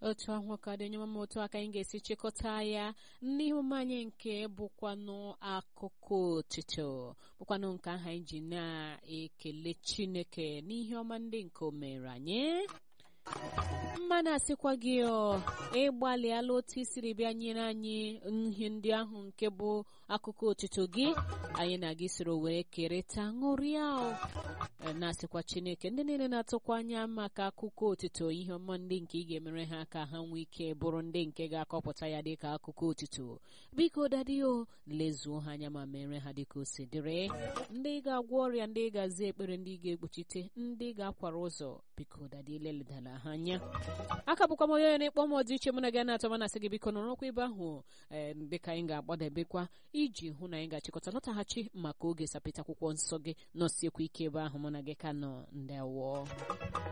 otu ahụ ka dị onye mama otu aka anyị ga-esi chịkọta ya n'ihu anyị nke bụkwanụ akụkọ otito bụkwanụ nke ahụ anyị ji na-ekele chineke n'ihe ọma ndị nke o mere anyị mmanụ asịkwa gị ọ ịgbalịala otu isiri bịa nyere anyị ihe ndị ahụ nke bụ akụkọ otito gị anyị na gị soro wee kerịta ṅụrịa na-asịkwa chineke ndị niile na-atụkwa anya maka akụkọ otito ihe ọma ndị nke ị ga-emere ha ka ha nwee ike bụrụ ndị nke ga-akọpụta ya dịka akụkọ otito biko dadio lezuo ha anya ma mere ha dịka o si dịrị ndị ga-agwọ ọrịa ndị ga-aza ekpere ndị ga-ekpuchite ndị ga-akwara ụzọ biko dadi leledala ha anya aka bụkwa m onye onye na-ekpọ m ọdịiche mụ na gị na-atọ m na-asị gị biko nọrọkwa ebe ahụ ee dịka anyị ga-agbadebekwa iji hụ na anyị ga-achịkọta lọtaghachi maka oge sapịta akwụkwọ nsọ gị nọsiekwa ike ebe ahụ mụ na gị ka nọ ndewo